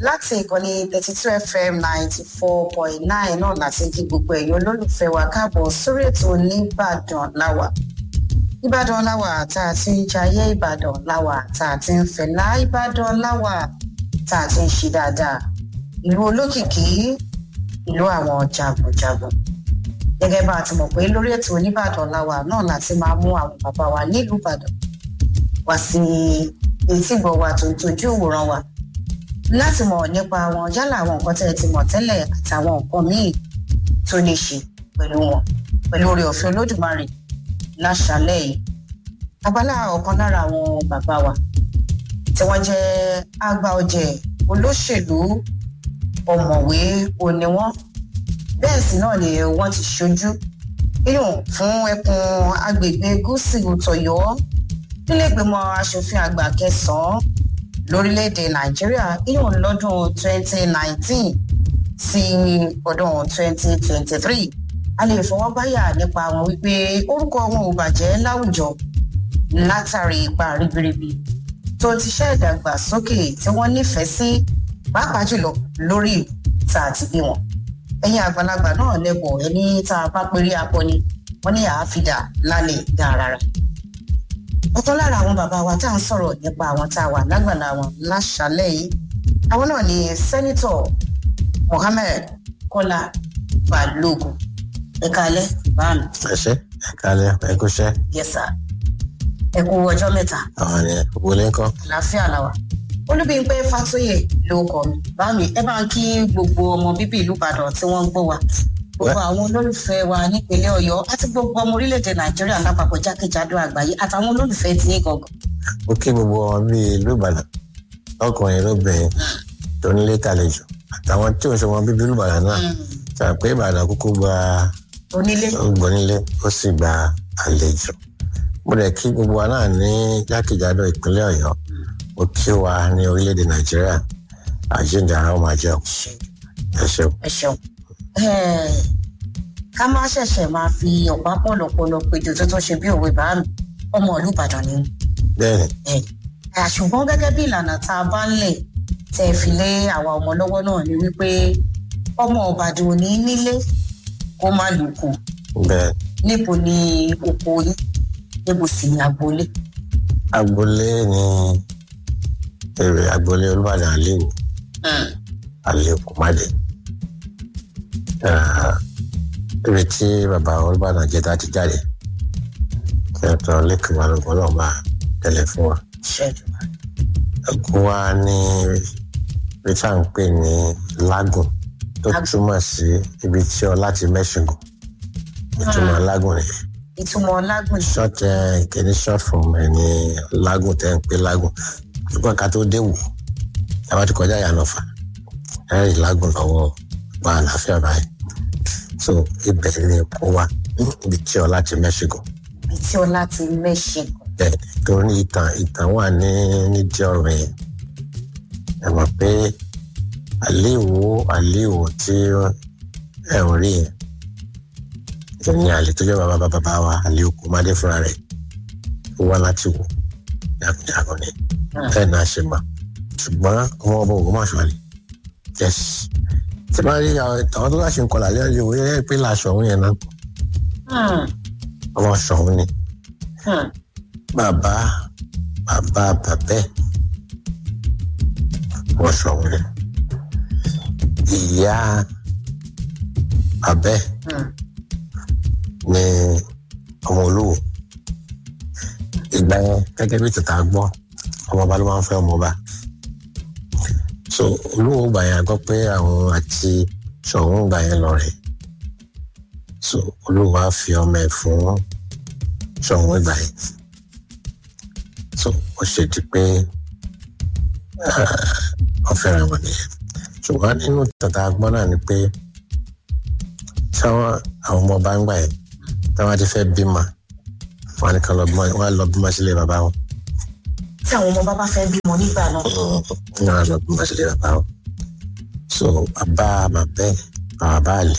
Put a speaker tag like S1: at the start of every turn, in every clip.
S1: láti ìkànnì thirty two fm ninety four point nine náà láti kí gbogbo ẹ̀yọ́ olólùfẹ́ wa káàbọ̀ sórí ètò nìbàdàn láwà ìbàdàn láwà tá a ti ń jayé ìbàdàn láwà tá a ti ń fẹ̀lá ìbàdàn láwà tá a ti ń ṣe dáadáa ìlú olókìkí ìlú àwọn jagunjagun gẹ́gẹ́ bá a ti mọ̀ pé lórí ètò oníbàdàn láwà náà láti máa mú àwọn bàbá wa nílùú ìbàdàn wá sí etí gbọ̀ wa tó ń tojú ìwòran wa láti mọ̀ nípa wọn yálà àwọn nǹkan tẹ́ ẹ ti mọ̀ tẹ́lẹ̀ àtàwọn nǹkan míì tó ní ṣe pẹ̀lú wọn pẹ̀lú oore ọ̀fẹ́ olódùmarè láṣálẹ̀ yìí abala ọ̀kan lára àwọn bàbá wa tí wọ́n jẹ́ àgbà ọ̀jẹ̀ olóṣèlú ọ̀mọ̀wé òní wọn bẹ́ẹ̀ sì náà ni wọ́n ti ṣojú yíyùn fún ẹkùn agbègbè gúúsù tọ̀yọ́ nílé ìgbìmọ̀ asòfin àgbà kẹsàn-án lórílẹ̀‐èdè nàìjíríà yíyùn lọ́dún 2019 sí ọdún 2023 a lè fọwọ́ báyà nípa wọn wípé orúkọ wọn ò bàjẹ́ láwùjọ látàrí ipa ribiribi tó ti ṣe ìdàgbàsókè tí wọ́n nífẹ̀ẹ́ sí pàápàá jùlọ lórí tá a ti bí wọn ẹ̀yin àgbàlagbà náà lẹ́bọ̀ ẹni tá a bá péré akọni wọ́n ní àáfídà lálẹ́ dáradára ọ̀kan lára àwọn bàbá wa tá à ń sọ̀rọ̀ nípa àwọn tá a wà lágbàlá wọn láṣálẹ̀ yìí àwọn náà ni sẹ́nitọ̀ mohammed kọ́lá balógun ẹ̀ka alẹ́ báàmì.
S2: ẹ ṣe ẹ kálẹ ẹ kú ṣẹ.
S1: yẹsà ẹ kú ọjọ́ mẹ́ta
S2: àwọn ni wọlé ńkọ.
S1: àlàáfíà làwà olúbíńpẹ fàtóyè ló kọ mi báàmì ẹ bá ń kí gbogbo ọmọ bíbí ìlú ìbàdàn tí wọ́n ń gbọ́ wa gbogbo àwọn olólùfẹ́ wa nípínlẹ̀ ọ̀yọ́ àti gbogbo ọmọ orílẹ̀-èdè nàìjíríà lápapọ̀ jákèjádò àgbáyé àtàwọn olólùfẹ́ tí ní gangan.
S2: ó kí gbogbo wọn bíi ìlú ìbàdàn ọkùnrin lóbìnrin tó nílé tàlejò àtàwọn tí ò ń ṣe wọn bíbí ìlú ìbàdàn náà ṣàpé ìbàdàn kúkú gba
S1: onílé
S2: gbónílé ó sì gba àlejò mo dẹ̀ kí gbogbo wa náà ní jákèjádò ìpínlẹ̀ ọ̀yọ́ ó kí wa ní orílẹ̀-èdè nàìjíríà àjíǹde ara ó máa jẹun ẹ ṣeun.
S1: ẹ ṣeun ká má ṣẹ̀ṣẹ̀ máa fi ọ̀pá pọ̀lọpọ̀lọ péjọ tó tó ṣe bí òwe bá mi ọmọ ìlú ìbàdàn ni
S2: bẹ́ẹ̀ni
S1: ṣùgbọ́n gẹ́gẹ́ bí ìlànà tá a bá ń lẹ̀ tẹ́ fi lé àwa ọmọ lọ́wọ́ náà ni wípé ọmọ ìbàdàn ò ní nílé kó má lùkù
S2: bẹ́ẹ̀
S1: níbo ni oko yín níbo sì ni agboolé.
S2: agboolé ni èrè agboolé olúbàdàn àléwu àléwu kùmádé ibi tí bàbá olúbàdàn jẹta ti jáde kẹtọ lẹkùn balùwẹ náà máa tẹlẹ fún wa
S1: ṣẹ́jú
S2: ẹkún wa ní ibi tí à ń pè ní lágùn tó túmọ̀ sí ibi tí ọ láti mẹ́ṣingùn ìtumọ̀ lágùn nìyẹn
S1: ìtumọ̀ lágùn
S2: short ẹ kìíní short form ẹ ní lágùn tẹ́ ń pè lágùn ṣùgbọ́n ká tó dé wò táwa ti kọjá ìyànàfà ẹ rí lágùn lọ́wọ́ gba àlàáfíà báyìí so ibẹ̀ ni kó wa ibi tí ọ láti mẹ́ṣígò
S1: ibi tí ọlá ti mẹ́ṣin
S2: bẹ́ẹ̀ torí ìtàn ìtàn wà ní nídìí ọ̀rọ̀ yẹn ẹ mọ̀ pé àléèwò àléèwò tí ẹ ń rí yẹn ìyẹn àlè tó jẹ́ bàbá bàbá wa àlè òkú má dé fúnra rẹ̀ ó wá láti wò jagunjagun ni bẹ́ẹ̀ náà ṣe mà ṣùgbọ́n ọmọ ọba ògùn máa ṣọlẹ̀ yes tí bá rí àwọn tó bá ṣe ń kọlà lẹ́yìn ìwé ẹ̀ pé làṣọ òun yẹn náà ọmọ ṣọ̀hún ni bàbá bàbá bàbẹ́ ọmọ ṣọ̀hún ni ìyá bàbẹ́ ní ọmọ olówó ìgbà yẹn gẹ́gẹ́ bí tètè gbọ́ ọmọọba ló máa ń fẹ́ ọmọọba so olówó gbà yẹn gbọ́ pé àwọn àti ṣọ̀hún gbà yẹn lọ rẹ̀ so olówó á fi ọmọ ẹ̀ fún ṣọ̀hún ìgbà yẹn so ó ṣe di pé wọ́n fẹ́ràn wọn nìyẹn ṣùgbọ́n nínú tètè gbọ́ náà ni pé táwọn àwọn ọmọọba ń gbà yẹn táwọn ti fẹ́ bímọ wọn ni kan lọ bímọ wọn lọ bímọ sílé bàbá wọn.
S1: tí àwọn ọmọ bàbá fẹ́ bímọ nígbà náà.
S2: wọn lọ bímọ sílé bàbá wọn. so bàbá bàbẹ́ bàbá àlè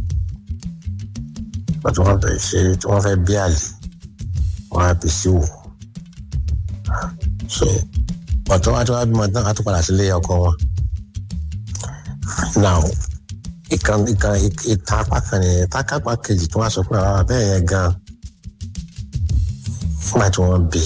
S2: pàtó wọn fẹ́ ṣe tí wọ́n fẹ́ bí àlè wọn á bí sí wò. so pàtó wọn tó wá bímọ tán á tó padà sílé ọkọ wọn now ìkan ìkan ìta apá kan nìyẹn tákápá kejì tí wọ́n sọ pé àwọn abẹ́rẹ́ yẹn gan nígbà tí wọ́n bí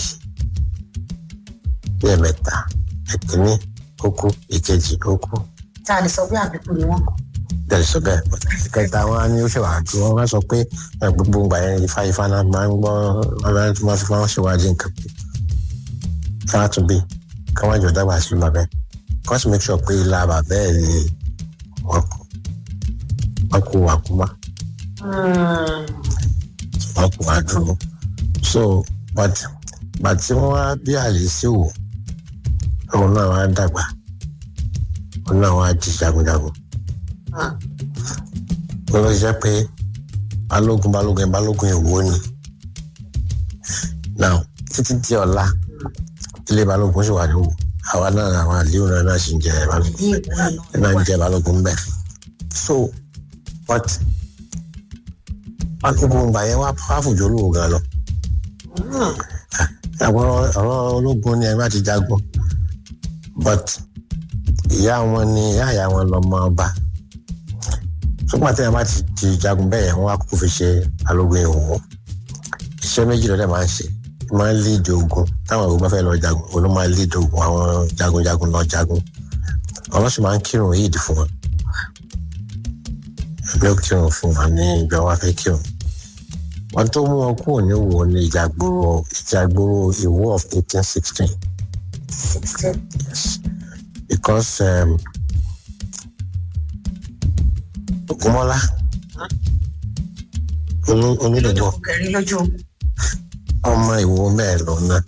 S2: bí ẹ̀mẹ́ta ẹ̀kíní ó kú ìkejì ó kú
S1: tá a lè sọ bí àbíkú ni wọn.
S2: bẹ́ẹ̀ sọ bẹ́ẹ̀ ìkẹta wọn á ní ó ṣèwà àjò wọn bá sọ pé ẹ, gbogbo ìgbà yẹn ifá ifá náà máa ń gbọ́ wọn bá tí wọ́n fi máa ń ṣèwádìí nǹkan pé káwá tún bí káwá jọ dábàá sí bàbá ẹ̀ kọ́ sì make sure pé ilá bàbá ẹ̀ ni wọ́n kú wọ́n kú wàkúmá wọ́n kú àdúró so but but tí wọ́n wá bí àlè sí wò òun náà wá dàgbà òun náà wá di jagunjagun wọ́n lọ jẹ́ pé balógun balógun ẹ̀ balógun èwo ni now títí di ọ̀la ilé balógun sì wà ní wò àwa náà àwọn àlè òun náà sì ń jẹ balógun náà ń jẹ balógun bẹ́ẹ̀ so but balógun gbà yẹn wá fàfùjọ lóò gan lọ àwọn ọ̀rọ̀ ológun ni ẹ bá ti jagun but ìyá wọn ni ìyá ìyá wọn lọmọ ọba ṣùgbọ́n àti ẹ̀ bá ti ti jagun bẹ́ẹ̀ yẹn wọ́n á kó fi ṣe balógun ìwò iṣẹ́ méjì lọ́dẹ̀ máa ń ṣe máa ń léèdè ogun táwọn ogun bá fẹ́ lọ jagun òun ló máa ń léèdè ogun àwọn jagunjagun lọ jagun àwọn sì máa ń kírun yíìdì fún wọn ẹgbẹ́ kírun fún wọn ní ìgbà wọn fẹ́ kírun wọn tó mú wọn kúrò ní wo ní ìjàgbóró ìjàgbóró ìwó of eighteen sixteen yes because um, Ògúnmọ́lá onídọ̀dọ̀
S1: kẹrin lójú
S2: ọmọ ìwo mẹ́ẹ̀ lọ náà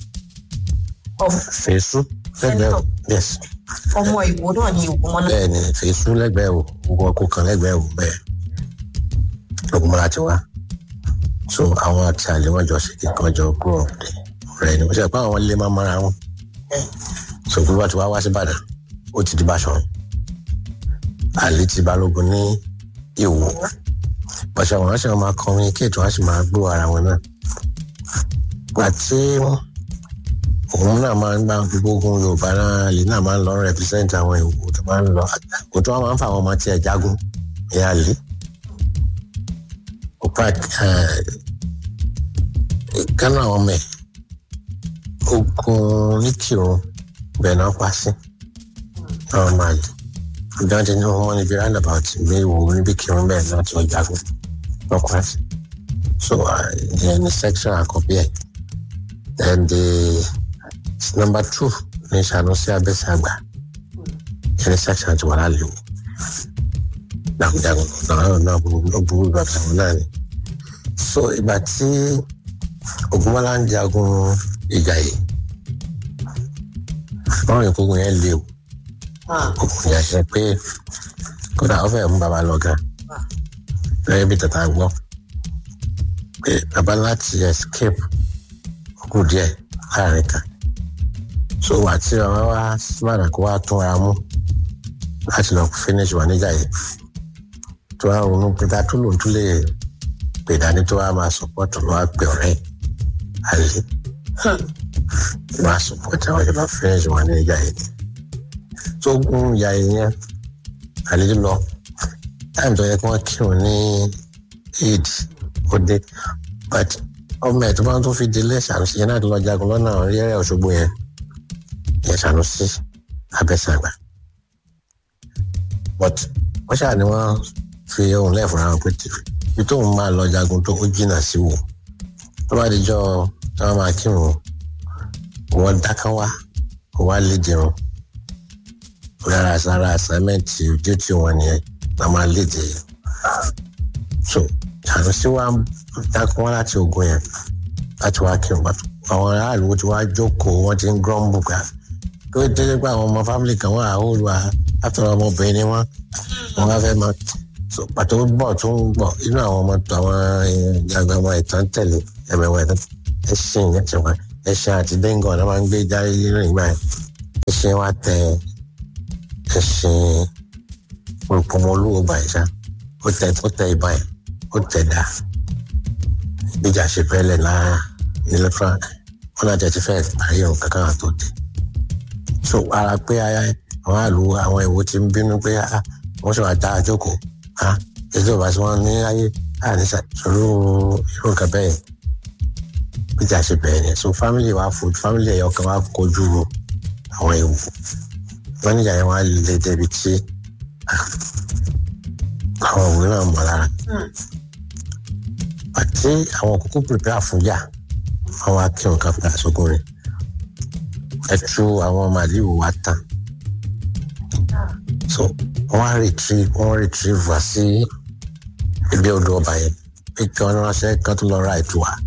S2: fèsù lẹ́gbẹ̀ẹ́ o yes
S1: ọmọ ìwò náà ni ògúnmọ́lá.
S2: bẹ́ẹ̀ ni fèsù lẹ́gbẹ̀ẹ́ o gbogbo ọkọ̀ kan lẹ́gbẹ̀ẹ́ o bẹ́ẹ̀ Ògúnmọ́lá ti wá so àwọn àti àlè wọn jọ ṣe kíkan jọ grow up dé ọ̀rẹ́ ni wọ́n ṣe pé àwọn lè má mara wọn so gbogbo àti wá wá sí Ìbàdàn ó ti di Báṣọ̀run àlè ti Balógun ní Ìwó pàṣẹ àwọn aṣọ máa communicate wọn á sì máa gbọ́ ara wọn náà àti òun náà máa ń gbá gbogbo ogun Yorùbá náà lè náà máa ń lọ represent àwọn Ìwó tó máa ń lọ kò tó wọn máa ń fa àwọn ọmọ tiẹ̀ jagun ìyá àlè ọ̀pá kánú àwọn ọmọ ẹ̀ ogun nìkìrun bẹ́ẹ̀ náà pa sí àwọn máa lè ìdájọ́ ní wọn níbi roundabout ní ìwò níbi kírun bẹ́ẹ̀ náà tí wọ́n jagun náà pa sí so ìyẹn ní section àkọ́bí ẹ̀ then the number two ní Sanusi Abẹ́sàgbà ìyẹn ní section àti wàhálà lè wò jagunjagun náà náà burú bàbá wọn náà ni so ìgbà tí Ògúnmọ́lá ń jagun ìjà yìí báwọn ìkógun yẹn lé o òkùnkùn yẹn ṣe pé kódà ó fẹ́ mú bàbá lọ gan lẹ́yìn bí tata gbọ́ pé bàbá láti escape kù díẹ̀ láàrin kan so wà tí bàbá wa síbàdà kó wá tún ara mú láti lọ finish wà níjà yìí tó wá ronú pé ta tó lòun tún lè pè dání tó wá máa support ló wá pè ọ̀rẹ́ àlè máa support àwọn ìjọba finish wà níjà yìí tó gún ìyá yẹn àlejò lọ táìmù tó yẹ kí wọ́n kírun ní eid ó dé but ọmọ ẹ̀ tó bá tó fi délé Ṣànúsí yẹn náà tó lọ jagun lọ́nà rírẹ́ Òṣogbo yẹn yẹn Ṣànúsí Abẹ́sàgbà but wọ́n ṣáà ni wọ́n fi ohun lẹ́ẹ̀fọ́ra wọn pé ibi tóun máa lọ jagun tó ó jìnnà sí wò tó bá dijọ́ tí wọ́n máa kírun wọ́n dáká wá kó wá lè dìrun rárá sára àsámẹ́ǹtì ojú tí wọ́n nìyẹn la máa léde so Sanusi wa dákun wá láti ogun yẹn láti wá kírun bàtú àwọn aráàlú tí wàá jókòó wọ́n ti ń grumble gbà kó délé pé àwọn ọmọ family kan wà áhùn wa látọ̀rọ̀ ọmọbìnrin ni wọ́n wọ́n bá fẹ́ máa so pàtó bọ̀ tó ń bọ̀ inú àwọn ọmọ tó àwọn ìjàgbá ọmọ ìtàn tẹ̀lé ẹ̀mẹ̀wẹ̀ ẹ̀sìn yẹn ti wá ẹ̀sìn àti dẹ́ngàn náà máa ń gbé jáde nínú ìgbà yẹn ẹ̀sìn wa tẹ̀ ẹ̀sìn olùpọ̀mọ́ olówó báyìí ṣá ó tẹ ó tẹ ìbá yẹn ó tẹ dá ìgbéjà ṣe fẹ́lẹ̀ náà nílẹ̀ fún wọn náà jẹ́ ti fẹ́ parí ohun kankan àtó dé so ara pé àwọn àlù àwọn ìwò ti ń bínú pé wọ́n ṣe wà dá àjókòó ah ètò ìbá tí wọ́n ní ayé àníṣà ìṣòro irú nǹkan bẹ́ẹ̀ ìjà ṣe bẹ̀rẹ̀ ni so family wa food family ẹ̀yọ kan wa kojú àwọn ewu wọ́n níjà yẹn wá lè débi tí àwọn òwe náà mọ̀ lára àti àwọn kókó prepare fún yà àwọn akíwọn kan padà sógun rẹ̀ ẹtú àwọn màlíù wa tán so wọ́n retrieve wọ́n retrieve wá sí ibi odò ọba yẹn pé kí wọ́n ránṣẹ́ kan tó lọ ra ètò wa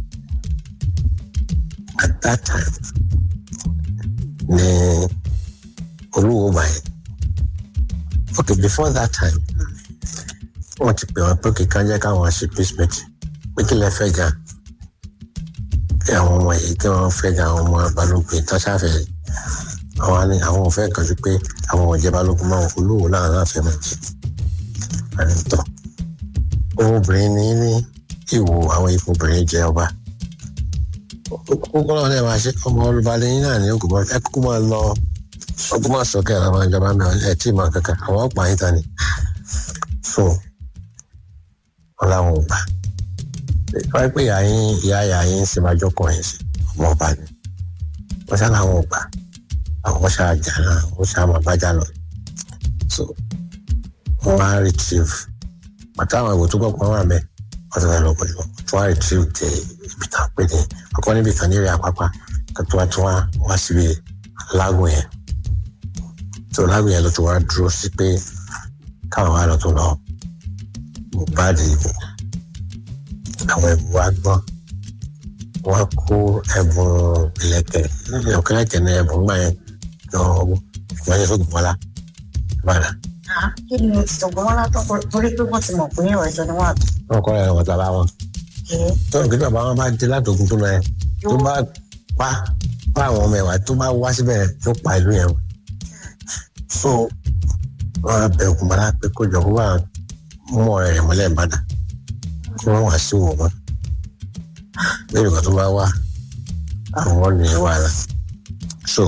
S2: at that time ní olúwo ọba yẹn okay before that time wọ́n ti pè wọ́n pé kí kan jẹ́ káwọn ṣe peace meeting pé kí lẹ fẹ́ gan kí àwọn ọmọ yìí kí wọ́n fẹ́ gan àwọn ọmọ balógun tó ṣàfẹ́ àwọn ni àwọn ò fẹ́ kan sí pé àwọn ọ̀jẹ̀ balógun máa olúwo láwọn náà fẹ́ máa jẹ àrètọ́ obìnrin ní ní ìwò àwọn ipò obìnrin jẹ ọba kókó náà lè máa ṣe ọmọ olùbalẹ̀ yín náà ní ògùnmọ́ ẹ kúkú máa lọ ọgbọ́n máa sọkẹ́ àwọn ìjọba mẹ́rin ẹ̀ tí ì máa kankan àwọn ọ̀pá yín ta ni so wọn làwọn ò gbà wáyé pé ìyá yín ìyá ìyá yín sì máa jókòó yín sí ọmọ ọba ni wọn ṣá làwọn ò gbà àwọn ṣáà jà náà wọn ṣáà máa bá jà lọ so wọn wá retrieve bàtà àwọn ìwò tó gbọ́ pọ̀ wà mẹ́ wọ́n ti fẹ́ lọ pẹ̀lú wọn tó wá retrieve dé ibi tá a pè ní ọkọ níbi kan níbi àpápá tó tó wá tó wá wá síbi lágùn yẹn tó lágùn yẹn ló tó wá dúró sí pé káwọn wá lọ tó lọ Mohbad ìbò àwọn ẹ̀bùn wa gbọ́n wọ́n kó ẹ̀bùn ìlẹ̀kẹ̀ ọ̀kẹ́lẹ̀kẹ̀ ní ẹ̀bùn gbà yẹn lọ wọ́n yẹ sóògùn wọlá ìbàdàn.
S1: kí ni ìṣògùn wọn látọ̀ torí pé wọ́n ti mọ̀ pé ìrọ̀ ìjọ ni wọ́n àbí.
S2: wọ́n kọ́ ẹ̀rọ bàbá wọn. tó ń gbé bàbá wọn bá dé látòkun tó lọ yẹn tó bá pa pa àwọn ọmọ ẹ̀wà tó bá wá síbẹ̀ tó pa ìlú yẹn. so wọ́n á bẹ̀ ògùn bàrà pé kó jọ kó bá mú ọ̀rẹ́ rẹ̀ mọ́lẹ̀ ìbàdàn kí wọ́n wá sí wò wọ́n. bẹ́ẹ̀ nìkan tó bá wá àwọn ní wàhálà. so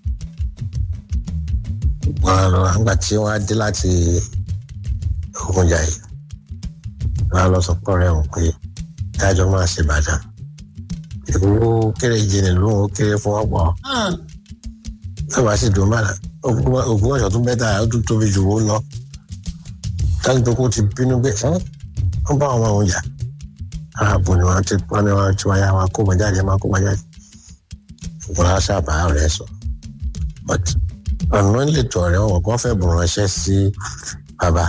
S2: wọ́n lọ àgbà tí wọ́n á dé láti Ògùnjà yìí wọ́n á lọ sọ pọ̀ rẹ̀ wọ́n pé dájọ́ máa ṣe Ìbàdàn ìwúwo kéré jìnnì lóhùn ó kéré fún ọ̀pọ̀ lọ́wọ́ sì dùn mọ́ra ògùn ọ̀ṣọ́ tún bẹ́tà ó tún tóbi jù ó lọ tájú tó kó ti bínú pé wọ́n bá àwọn ohun jà aráàbò ni wọ́n ti wọ́n ní wọ́n ti wáyà wọn kó wọn jáde máa kó wọn jáde ògùn aṣọ àbá rẹ̀ sọ but ọ̀nà ìletò ọ̀rẹ́ wọn kàn fẹ́ bùn ránṣẹ́ sí bàbá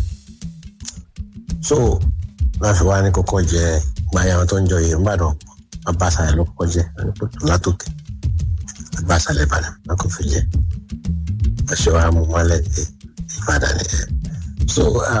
S2: so láti wá ní kókó jẹ gbáyà wọn tó ń jọ yìí nìbàdàn bàbá àṣàlẹ̀ ló kọ́kọ́ jẹ látòkè bàbá àṣàlẹ̀ ìbàdàn wọn kò fi jẹ ọṣẹ wa mú mọ́lẹ̀ ní ìbàdàn nìyẹn so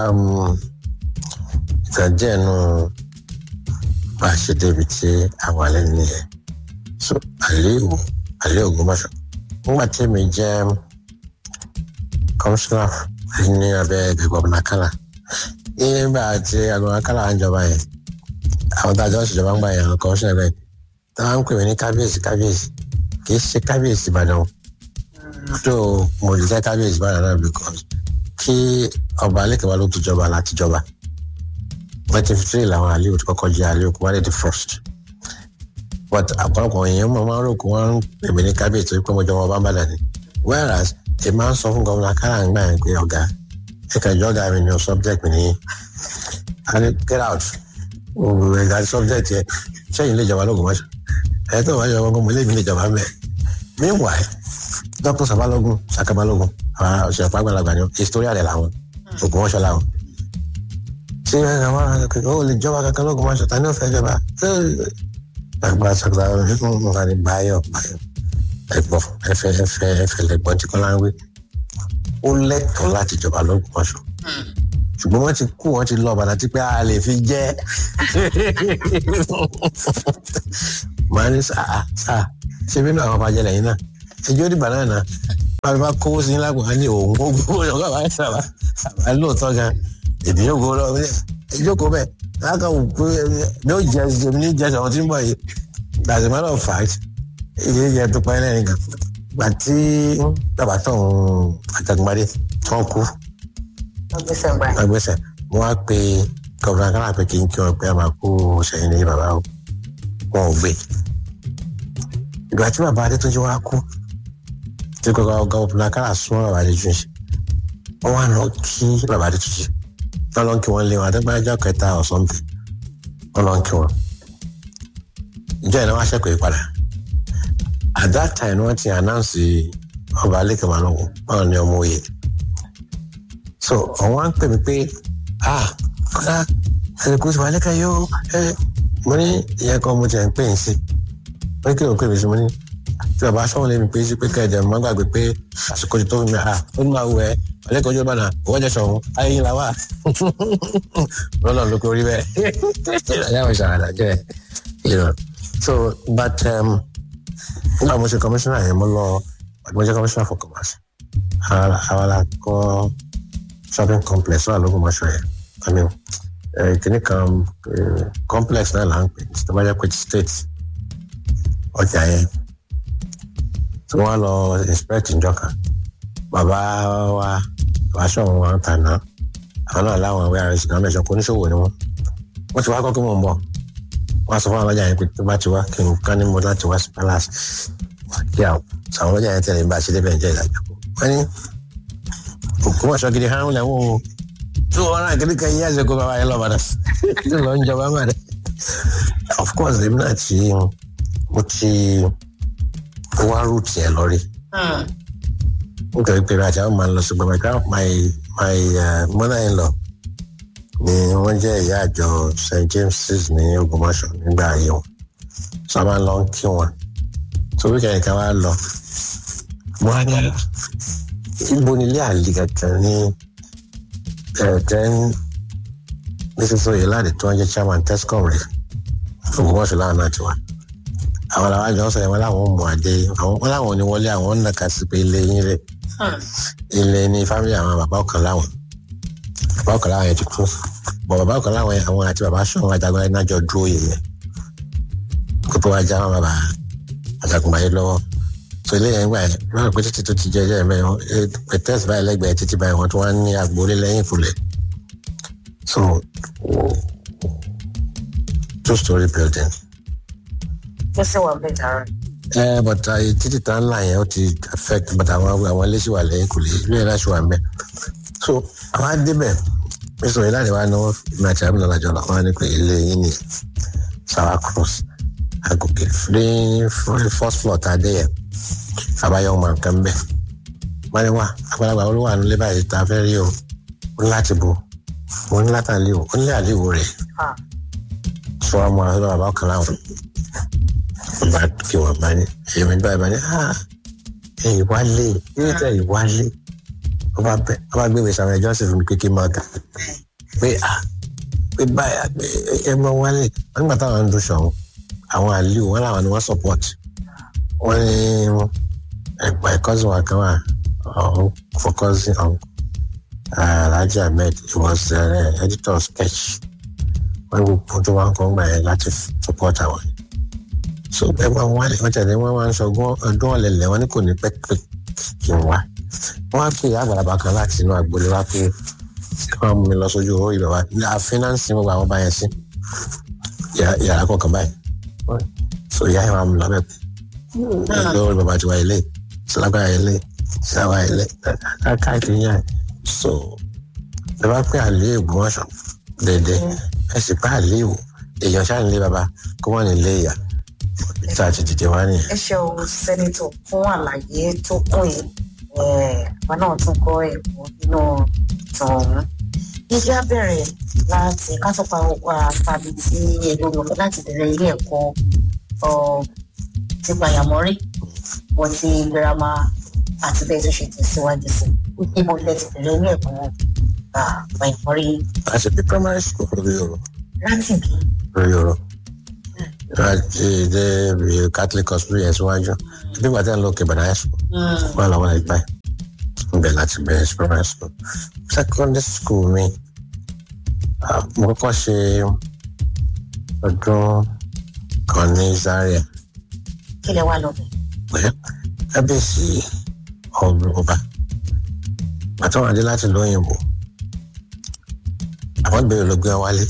S2: ìtàjẹ́ inú bá a ṣe débi tí àwọn alẹ́ nìyẹn so àlẹ́ ìwò àlẹ́ Ògbómọ̀ṣọ́ nígbà tí mi jẹ́ kọmíṣánná ní abẹ́ gọ̀ọ̀nà kálá nígbà tí agbọ̀nà kálá ń jọba yẹn àwọn tá a jọ ṣèjọba ń gbà yẹn àwọn kọmíṣánná bẹ́ẹ̀ tí wọ́n ń pè mí ní kábíyèsí kábíyèsí kì í ṣe kábíyèsí Ìbàdàn tó mo lè jẹ́ kábíyèsí Ìbàdàn náà because kí ọba alẹ́kẹ̀wá ló tó jọba láti jọba nineteen fifty three làwọn àlẹ́ òtún kọ́kọ́ jẹ́ àlẹ́ òkú wálé the first but àpọ̀lọpọ̀ èèyàn máa ń rò kó wọ́n ń pè mí ní kábíyèsí pé mo jọ wọn bá ń bàdàn ni whereas ẹ máa ń sọ fún gómìnà kára ń gbà yẹn pé ọ̀gá ẹ kàn jọ́ ọ̀gá mi ní subject mi ní and get out ẹ̀ka subject yẹ sẹ́yìn lè jọba lóògùn mọ́ṣọ́ ẹ̀ tó wáyé ọmọ ọmọ ilé mi lè jọba mẹ́ meanwhile dr sabalogun sakabalogun àwọn òṣèlú àgbàlagbà ni historia rẹ̀ làwọn ògùn mọ́ṣọ́ làwọn ṣé ẹ wá ó lè jọba kankan lóògùn mọ́ṣọ́ ta ni ó fẹ́ jọba àgbà sọgbà nínú nǹkan ní báyọ̀ báyọ̀ ẹ̀gbọ́n ẹfẹ ẹfẹ ẹfẹ lẹ́gbọ́n tí kọlá ń wí ó lẹ́tọ̀ọ́ láti jọba lÓgbómọ̀ṣọ́ ṣùgbọ́n wọ́n ti kú wọ́n ti lọ ọbàdà tí pé a lè fi jẹ màá ní sáà sáà ṣé bínú àwọn ọba jẹlẹ yìí náà ẹjọ́ dìbà náà náà bàbá bá kówó sí lágbo á ní òun ó gbówó ọgá bá sábà sábà lóòótọ́ gan èdè yóò gbówó lọ ìjókòó bẹ́ẹ̀ láàkà wò pé ní ó jẹ ní jẹ àwọn tí ń bọ̀ yìí as a matter of fact ìdí ìjẹ tó pa ẹ́ lẹ́yìn kan gbà tí bàbá tó ń àtàgbàdé tó ń kú
S1: ọgbẹ́sẹ̀ gbà yín.
S2: agbésẹ̀ mo wá pe gọvnà kára pé kí n kí wọn pé a máa kó sẹ́yìn ní bàbá o wọn ò gbé ìgbà tí bàbá adétúnjì wá kú tí gọvnà kára sún bàbá adétúnjì wọn wá lọ kí bàbá adétúnjì wọn lọ kí wọn lé wọn adégbájá kẹta or something wọn lọ kí wọn ìjọ yẹn wá ṣẹ́kọ̀ọ́ yìí padà at that time wọ́n ti announce ọba alẹ́kẹ̀ màlúù báwọn ni ọmọ òye so àwọn á ń pè mí pé ah kọ́lá ẹ̀rọ kò sí wà lẹ́kẹ̀ yóò ẹ mo ní ìyẹn kan mo ti ẹ̀ ń pè ń sí mo ní kí ló ń pè mí sí mo ní tí bàbá sọ́wọ́n lé mi pé sí pé kẹ́ẹ̀dẹ̀ mo má gbàgbé pé àsìkò ti tó fún mi ah ó ní máa wù ẹ́ ọ̀lẹ́kọ̀ọ́ ojú ọ̀bànà òwò jẹ́ sọ̀hún ayé yín la wà lọ́nà ló kó rí bẹ́ẹ̀ ẹ̀yà àwọn ìṣàràdà jẹ́ you know so but um, nígbà mo ṣe commissioner yẹn mo lọ mo jẹ commissioner for commerce àwọn la kọ shopping complex wà lóko mọṣọ yẹn i mean kìnnì kan complex náà là ń pè tó bá jẹ pé state ọjà yẹn tí wọn lọ inspect njọka bàbá wa bàbá sọ̀rọ̀ wọn tà náà àwọn náà láwọn ìwé àrẹsì náà mẹ́sàn-án kó oníṣòwò ni wọn wọn ti wá kọ́ kí wọ́n mọ̀ wọ́n sọ fún àwọn ọlọ́jà yẹn pé tó bá ti wá kí n ká ní mo láti wá sí palace kí àwọn àwọn ọlọ́jà yẹn tẹ̀lé bá a ṣe débẹ̀ ń jẹ́ ìdájọ́ wọ́n ní òkú wọ́n gidi hàn lẹ́wọ̀n o tó wọn náà kiri kan yíyá ṣèkó bàbá yẹn lọ́ba náà tó lọ ń jọba má dẹ. of course èmi náà ti mo ti wá route yẹn lọ rí nítorí pé àti àwọn máa ń lọ sí gbọmọ ìgbà my my mother in law ni wọ́n jẹ́ ìyá àjọ st james's ní Ògbómọ̀ṣọ́ nígbà ayé wọn so a máa ń lọ kí wọn so wíkẹ̀ndì kan wá lọ mo á ní àlà ibo ni ilé àlè kankan ní ten nísinsìnyí oyè láti tó wọn jẹ́ chairman tescom rẹ̀ Ògbómọ̀ṣọ́ láwọn náà ti wá àwọn làwọn àjọ sọ yẹn wọn làwọn mú adé wọn làwọn ò ní wọlé àwọn ń nàka sí pé ilé yín rè ilé ní fámìlì àwọn bàbá ọ̀kan láwọn bàbá ọ̀kan láwọn yẹn ti kú bọ̀ bàbá ọ̀kan láwọn yẹn àwọn àti bàbá sọ̀rọ̀ ajagun ẹ̀ náà jọ dúró yẹn yẹn kótó wá já wọn bàbá ajagunbayé lọ́wọ́ so ilé yẹn gbà yẹn lọ́rọ̀ pé títí tó ti jẹ́ ẹjẹ́ mẹ́rin pẹ̀tẹ́s báyìí lẹ́gbẹ̀ẹ́ títí báyìí wọ́n tún wá ní agboolé lẹ́yìn ìfúlẹ̀ so two story building.
S1: ó sì wà bẹ́ẹ̀ dára.
S2: ẹ but títí tá ńlá yẹn ó ti affect but àwọn àwọn ilé sì wà lẹ́yìn kò lè ilé yẹn láti wà mẹ́ so àwọn adébẹ̀ mr ìlànà wa ni wọ́n ìmọ̀ àti àbúrò lọ́jọ́ lọ wọ́n á ní pé ilé yín ni sour cross agòkè ní first floor tá a dé yẹn àbáyọ ọmọ nǹkan bẹ wọn ni wá àgbàlagbà olówó àánú lé báyìí tá a fẹ́ rí o ó ní láti bo mo ní láti àlè o ó ní àlè o rẹ̀ sọ ọmọ àlọ́ bàbá ọ̀kan láwọn bá kí wọn bá ní èmi báyìí bá ní ẹ̀yìn wálé yóò tẹ ẹ̀yìn wálé ó bá bẹ ó bá gbéwèé sàwọn ẹjọ́ sì fún mi kékeré máa gà pé à pé báyà pé ẹ mọ wálé wọn nígbà táwọn ń dún sọ̀hún àwọn àlè o wọn làwọn ni wọn support wọn ní ẹgbà cousin wa kan wà ọ̀hún focusing on Alhaji Ahmed he was uh, editor of sketch wọn gbogbo tó wọn kàn gbà yẹn láti support àwọn so ẹ máa wá wọn tẹ̀lé wọn máa ń sọ ọdún ọ̀lẹ̀lẹ̀ wọn ní kò ní pẹ́pẹ́ kí n wá wọn á pè àgbàlagbà kan láti inú agboolé wá pé kí wọn mú mi lọ sójú owó ìbẹ̀wá àfínánsì gbogbo àwọn bá yẹn sí yàrá kọ̀ọ̀kan báyìí so ìyá yẹn máa mú lọ bẹ́ẹ̀ lórí bàbá tiwa ilé sílágbára ilé sílágbára ilé káàkiri yẹn so ẹ bá pẹ́ àlẹ́ Ògbómọ̀ṣọ́ dédé ẹ sì pẹ́ àlẹ́ ìwò èèyàn ṣáà nílé bàbá kó wọ́n nílé ìyá tá a ti dìde wá nìyẹn.
S1: ẹ ṣeun sẹ́nitọ̀ fún àlàyé tó kún yìí wọn náà tún kọ́ ẹ̀kọ́ nínú ìtàn ọ̀hún. iṣẹ́ bẹ̀rẹ̀ láti kásọ̀pá tàbí tí ẹ̀rọ lọ́kọ́ láti bẹ̀rẹ̀ ilé ẹ̀kọ́ ti gbàyàmọ́rí wọ́n ti girama àti bẹ́ẹ̀ tó ṣe tẹ̀síwájú sí ibo ilẹ̀ ti bẹ̀rẹ̀ ilé ẹ̀kọ́ gbàyàmọ́rí.
S2: a ṣe bí primary school lórí ọ̀rọ̀.
S1: láti bí.
S2: lórí ọ̀rọ̀ láti dé catholic hospital yẹn síwájú bí gbàtẹ́ ń lọ òkè bàdá high school wọn làwọn ẹgbẹ́ ibẹ̀ láti bẹ̀rẹ̀ sí primary school secondary school mi mo kọ́kọ́ ṣe ọdún kan ní Zaria
S1: kí lẹ wá lọ bẹ.
S2: pé kábíyèsí ọba bàtà wọn adé láti lóyìnbó àwọn ìbéèrè ló gbé wọn wálé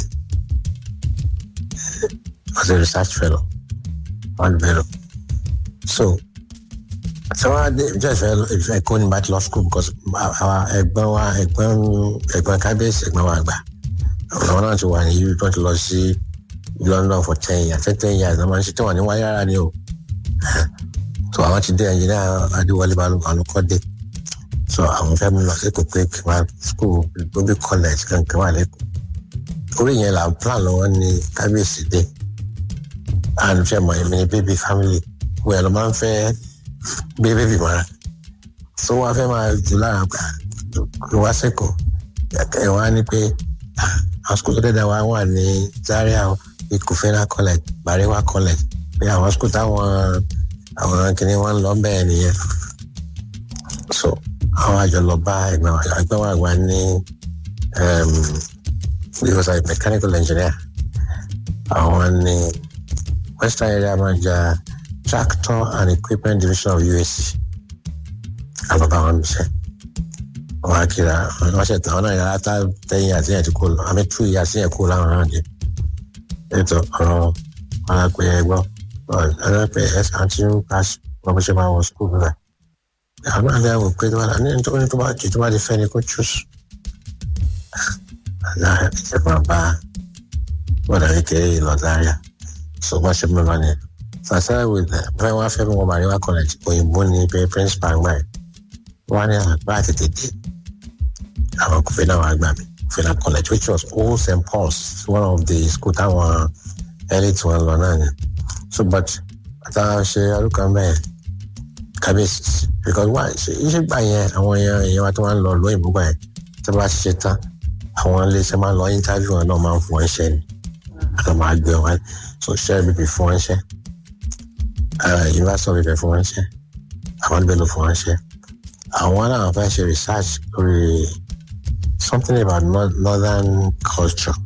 S2: was a research fellow wọn ìbéèrè so tí wọn á dé ìjọ ìfẹ́ ìfẹ́ kó ní bàtí law school because àwọn ẹ̀gbọ́n wa ẹ̀gbọ́n ẹ̀gbọ́n kábíyèsí ẹ̀gbọ́n wa àgbà àwọn náà ti wà ní yìí tó ti lọ sí London for ten years ten ten years náà máa ń ṣe tí wọn ní wáyé rárá ni o so àwọn ti dé ẹnjìnìá Adéwọlé Balógun alukọ́dé so àwọn fẹ́ mi lọ sí kòkó ìkìmá school gbóbi college kankan wà lẹ́kọ̀ọ́ orí yẹn là ń plan lọ́wọ́ ní kábíyèsí dé and fẹ́ mọ̀ èmi ní baby family wọ́n lọ máa ń fẹ́ gbé baby mọ́ra so wọ́n fẹ́ máa jù lára gbà ló wá sẹ́kọ̀ọ́ ẹ̀ wá ní pé àwọn school tó dẹ́dá wa wà ní Zaria Ikufena college Barewa college pé àwọn school táwọn àwọn kìnìún wọn lọ bẹ́ẹ̀ nìyẹn so àwọn àjọ lọ bá ẹgbẹ́ wa ẹgbẹ́ wa wà ní he was a mechanical engineer àwọn ní western area manager tractor and equipment division of UAC àbàbà wọn bíṣẹ wọn akira wọn ṣe tán wọn náà yàrá tá tẹ̀yìn àti yẹn ti kó lọ àmì tú ìyá sí yẹn kó láwọn náà dé ètò ọ̀rọ̀ wọn á pè é gbọ́ ọ̀rọ̀ pé ẹ àti ń pass wọn bó ṣe máa wọ school rẹ̀ àwọn àlẹ́ àwọn pé tó bá ní nítorí tó bá jù tó bá di fẹ́ ni kó choose àlá ìṣe máa bá bọ́dà kékeré lọ Zaria so wọ́n ṣe mẹ́fà ni sàṣẹ́ with fẹ́ wá fẹ́ mi wọ́n Barewa college òyìnbó ni pé principal gbà yẹn wọ́n ní àgbà tètè dé àwọn kò fẹ́ náà wà gbà mí Kufena college which was old St Paul's one of the school táwọn elite wọn lọ náà ni so but àtàwọn ṣe ọdún kan bẹ́ẹ̀ kábíyèsí because wá iṣẹ́ gbà yẹn àwọn èèyàn èèyàn wa tó máa ń lọ lóyìnbó gbà yẹn tó bá ṣiṣẹ́ tán àwọn iléeṣẹ́ máa ń lọ interview wọn náà máa ń fún wọn ṣẹ́ ni àti máa gbé wọn so ṣẹ́ bíbí fún wọn ṣẹ́ university of Ife fún wọn ṣẹ́ àwọn ibẹ̀ ló fún wọn ṣẹ́ àwọn náà fẹ́ ṣe research lórí something about northern culture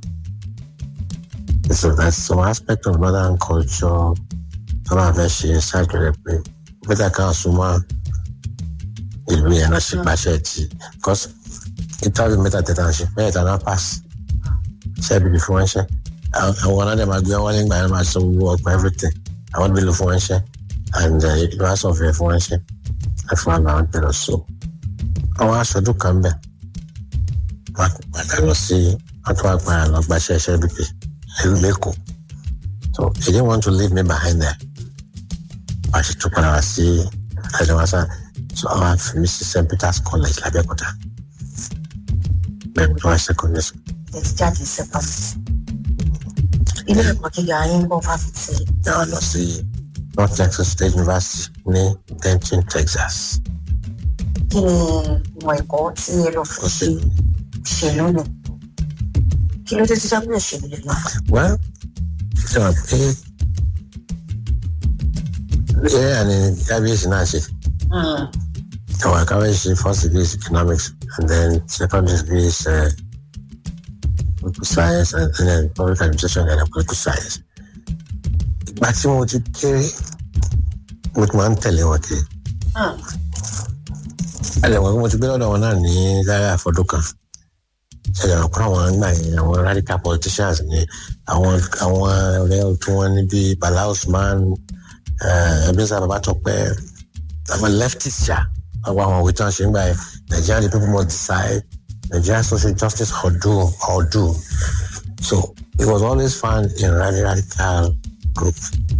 S2: so that's some aspect of northern culture tó náà fẹ́ ṣe research rẹ̀ pé bẹ́tà kan súnmọ́ ìlú yẹn náà ṣe pàṣẹ tí because interview mẹ́ta tẹ̀tà ṣe mẹ́ta náà pass ṣe é bìbí fún wọn ṣe àwọn náà dẹ̀ máa gbé wọn nígbà yẹn máa ṣe owó ọgbà everything àwọn bí lò fún wọn ṣe and university of Ife fún wọn ṣe ẹ fún àwọn àwọn tẹ̀lé so àwọn aṣojú kan bẹ̀ wọ́n padà lọ sí wọ́n tún wá padà lọ gbaṣẹ́ ṣe bìbí lẹ́kọ̀ọ́ so he didn't want to leave me behind there wọ́n ṣe tún padà wá sí àjọwọ́sá so àwọn àfihàn sí St Peter's College l'Abẹ́òkúta bẹ́ẹ̀ ni wọ́n secondary school.
S1: ẹ ti jáde sẹ́pà ilé ẹ̀kọ́ gíga yín bọ́ fáfitì.
S2: náà lọ sí North Texas State University ní Denton Texas.
S1: kí ni ìmọ̀ ẹ̀kọ́ tí ẹ lọ fún ṣe ṣèlú nù kí ló dé tí jábọ̀ òṣèlú lè lọ.
S2: well ṣe wà pé ẹ àní kábíyèsí náà ṣe. Our kábíyèsí first degree is economics and then second degree is uh, political science and, and then public administration and political science. Ìgbà tí mo ti kéré mo ti máa ń tẹ̀lé wọn kiri. Ẹlẹ́ wọn mo ti gbé lọ́dọ̀ wọn náà ní Zaria àfọdún kan. Ṣẹlẹ̀ wọn kọ́ àwọn àgbà yẹn àwọn radical politicians ni àwọn àwọn ọ̀rẹ́ tí wọ́n ní bíi Bala Usman Ebenezer Babatope àwọn leftists ṣá àwọn àwọn òwe tí wọ́n ṣe ń gbà yẹn Nigeria the people must decide Nigeria social justice or do or do so it was always found in radical radical group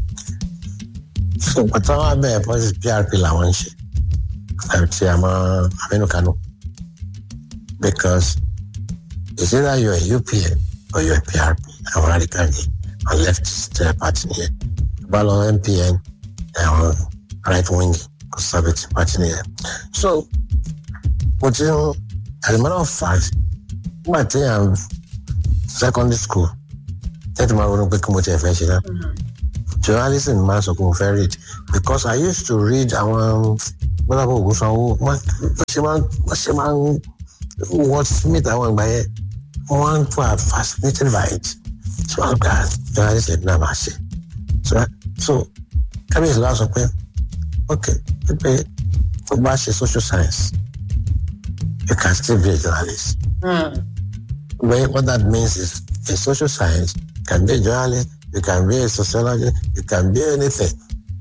S2: so pàtó àwọn abẹ́ policy PRP làwọn ń ṣe àti àmọ́ Aminu Kano because it's either you're a UPN or you're a PRP àwọn radical ni àwọn leftist party nìyẹn bá lọ MPN àwọn right wing conservative party nìyẹn so mo ti ń as a matter of fact nígbà tí yàn secondary school tẹ́tí máa ronú pé kí mo ti ẹ̀ fẹ́ ṣe náà journalism máa sọ pé mo fẹ́ read because I used to read àwọn gbọ́dọ̀ ògùn sanwó wọ́n ṣe máa wọ́n ṣe máa ń wọ́n smith àwọn ìgbà yẹn wọ́n were fascinated by it so I'm glad journalism náà máa ṣe so so kábíyèsí wa sọ pé ok pé tó bá ṣe social science you can still be a journalist. Well, what that means is a social science can be a journalist, you can be a sociologist, you can be anything.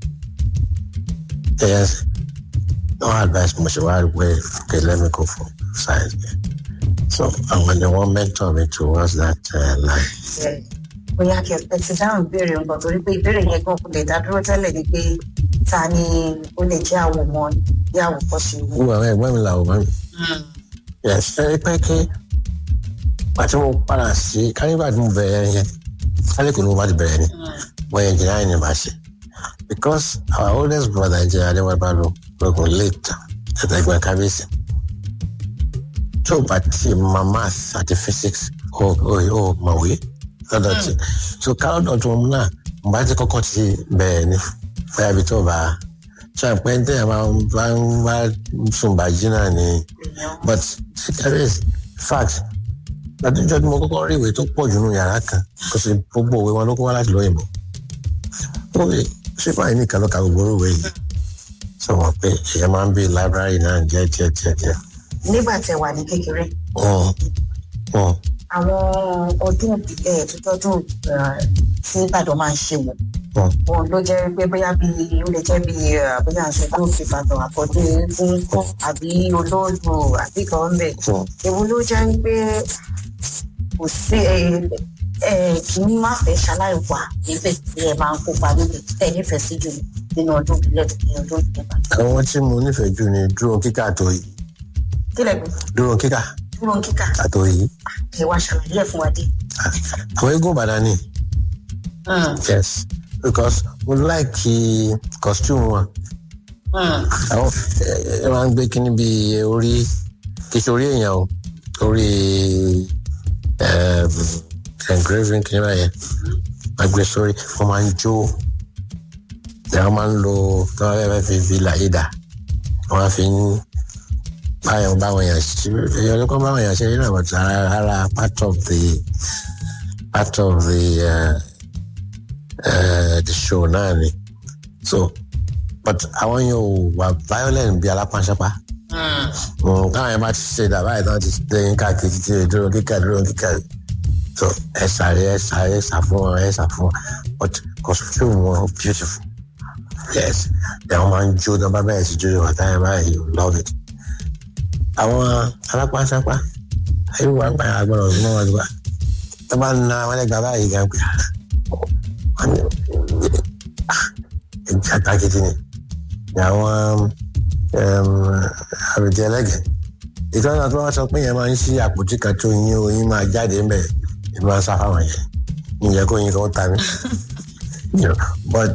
S2: Yes. No advice much about where okay, let me go for science. So and when the one mentor me towards that uh, line.
S1: bóyá kí ẹ ti dáhùn ìbéèrè nǹkan torí pé ìbéèrè yẹn gan kò lè dá dúró tẹ́lẹ̀ ni pé ta ni ó lè jẹ́ àwòmọ́ bí àwòkọ́ṣe wò.
S2: Wúwo àwọn ẹ̀gbọ́n mi làwọn máa ń Yes, ẹ pẹ́ kí pàtí mo padà sí kánífà tí mo bẹ̀rẹ̀ yẹn kálí kò ní mo bá ti bẹ̀rẹ̀ ni wọ́n yẹn jìnnà ní bá ṣe because our oldest brother jẹ́ adéwàbá ló lókun late ẹ̀ẹ́dẹ́gbẹ́ kábíyèsí tó bá ti ma math àti physics ó ó ó mọ̀wé lọ́dọ̀ tí so kálọ́dọ̀ tó mú náà mo bá ti kọ́kọ́ ti bẹ̀rẹ̀ ni bóyá ibi tó bá ṣe àpẹ́ ní tẹ́yà máa ń bá ń bá sùn bá jí náà ni but kábíyèsí fact látijọ́ tí mo kọ́kọ́ rí ìwé tó pọ̀ jù nù yàrá kan kò sí gbogbo òwe wọn ló kó wá láti lóyìnbó ó lè ṣé báyìí nìkan ló ka gbogbo òwe yìí sọ wọn pé èèyàn máa ń bí library náà jẹ́ díẹ̀ díẹ̀ díẹ̀.
S1: nígbà tẹ wà ní kékeré
S2: Mm. Mm.
S1: àwọn ọdún ìbílẹ̀ tó tọ́dún tí ìbàdàn máa ń ṣe wò
S2: Mm.
S1: wọn ló jẹ́ pé bóyá bí ó lè jẹ́ bí bóyá aṣọ tó fi ìbàdàn àkọ́dé fún àbí olóògbò àbí kan ń bẹ̀.
S2: Mm.
S1: èwo ló jẹ́ pé kò sí ẹ ẹ kì í má fẹ́ ṣaláìwà níbẹ̀ tí ẹ máa ń kópa níbẹ̀ ẹ nífẹ̀ẹ́ sí jù nínú ọdún ìbílẹ̀ ní ọdún ìbílẹ̀.
S2: àwọn tí mo nífẹ̀ẹ́ jù ni dúró kíkà àtò yìí
S1: kílẹ̀ gbé
S2: dúró kíkà
S1: dúró kíkà
S2: àtò yìí
S1: ẹ wá ṣàlàyé ẹ̀ fún wa dé.
S2: àwọn eégún ìbàdàn ni yes because mo like costume wọn àwọn ẹ ẹ máa ń gbé kíní bíi orí kì í ṣe orí èèyàn o orí um, engraving kíní báyẹn máa gbé sórí wọn máa ń jó wọn máa ń lo tí wọn fẹẹ fi fi làyídà wọn máa fi ń báyọ̀ báwọn èèyàn ṣe èèyàn ló kọ́ báwọn èèyàn ṣe nínú àwọn ara ara part of the part of the uh, uh, the show náà ni so but àwọn yóò wà violent bí alápánṣápá káwọn yẹn bá ti ṣe dàbá yìí tán ti dẹyìn káàkiri ti dúró kíkà dúró kíkà so ẹ sáré ẹ sáré ẹ sá fún wọn ẹ sá fún wọn but costume wọn beautiful yes ẹ wọn máa ń jó náà bá bẹ́ẹ̀ sí jó ìwà táyà báyìí you love it àwọn alápánṣápá ayé wà ń pa àgbọ̀nà ọ̀gbìn náà wọ́n ti wá tó bá ń na wọn lẹ́gbàá báyìí gan pé wọ́n ní ẹ̀jẹ̀ àtàkìtì ni ni àwọn àròjẹ ẹlẹ́gẹ̀ ìtọ́jú àti wọ́n sọ pé yẹn máa ń ṣí àpótí kan tó yín oyin máa jáde ńbẹ̀ ìlú máa ń sá fáwọn yẹn ìyẹn kó yin kan ta mí but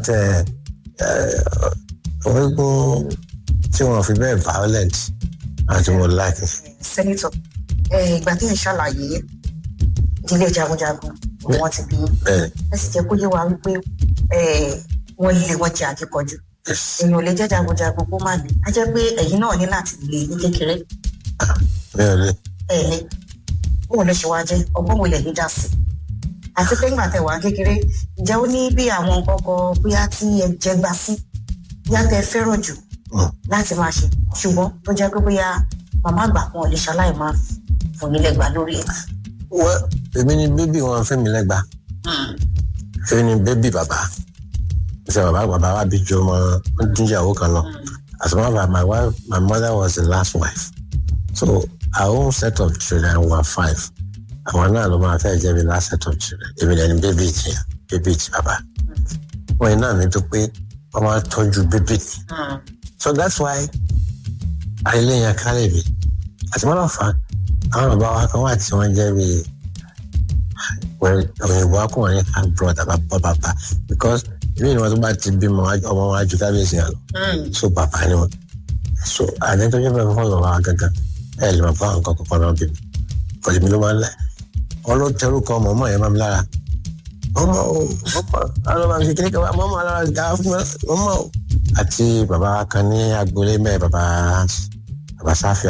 S2: orígun tí wọn fi bẹ́ẹ̀ violent àti mo like.
S1: sẹ́nitọ̀ ìgbà tí ẹ̀ ṣàlàyé ìdílé jagunjagun wọn ti bí
S2: bẹ́ẹ̀
S1: ẹ sì jẹ́ kó yé wa wípé wọ́n lé wọ́n jẹ́ akíkanjú èèyàn ò lè jẹ́ jagunjagun kó má lè á jẹ́ pé ẹ̀yin náà ní láti lè ní kékeré
S2: bẹ́ẹ̀ ni
S1: ẹ̀ lé bóun ló ṣe wá jẹ́ ọgbọ́n wo lè ní dá sí àti pé nígbà tẹ wà kékeré ǹjẹ́ ó ní bí àwọn kọ́kọ́ bóyá tí ẹ jẹ gbà sí bóyá tẹ fẹ́ràn jù láti máa ṣe ṣùgbọ́n tó jẹ́ pé bóyá màmá àgbà kan ò lè ṣaláì máa fún yín lẹ́gbàá lórí ẹ̀.
S2: wọ́n èmi ni bébì wọn fẹ́ mi lẹ́gbàá èmi ni bébì bàbá ṣe bàbá bàbá wa bí ju ọmọ jíjàwó kan lọ as a matter of my wife my mother was the last wife so our own set of children were five àwọn náà ló máa fẹ́ jẹ́ mi last set of children èmi lẹ́ni bébì tí bébì tí bàbá wọ́n yìí náà mi tó pé wọ́n máa tọ́jú bébì tí so that's why àìlèyàn kálẹ̀ mi àti mọ́nà fa àwọn bàbá wa kan wà tí wọ́n jẹ́ bí òyìnbó akọ̀wé and brother bàbá bàbá because ìbí ni wọn tó bá ti bímọ ọmọ wọn ajú kábíyèsí yẹn lọ so bàbá ni wọn so àdé tó jẹ́ bẹ́ẹ̀ fún ọ̀rọ̀ wa gangan ẹ̀ lè máa bá àwọn nǹkan kọ̀ọ̀kan náà bí mi kọ̀lì mi ló máa ń lẹ̀ wọn ló tẹrù kọ ọmọ ọmọ yẹn máa mi lára ọmọ o ọmọ àwọn ọmọ mi kékeré kan wá ọmọ alára ga fún ọmọ o àti bàbá kan ní agboolé mẹ́ẹ̀ bàbá bàbá sáfì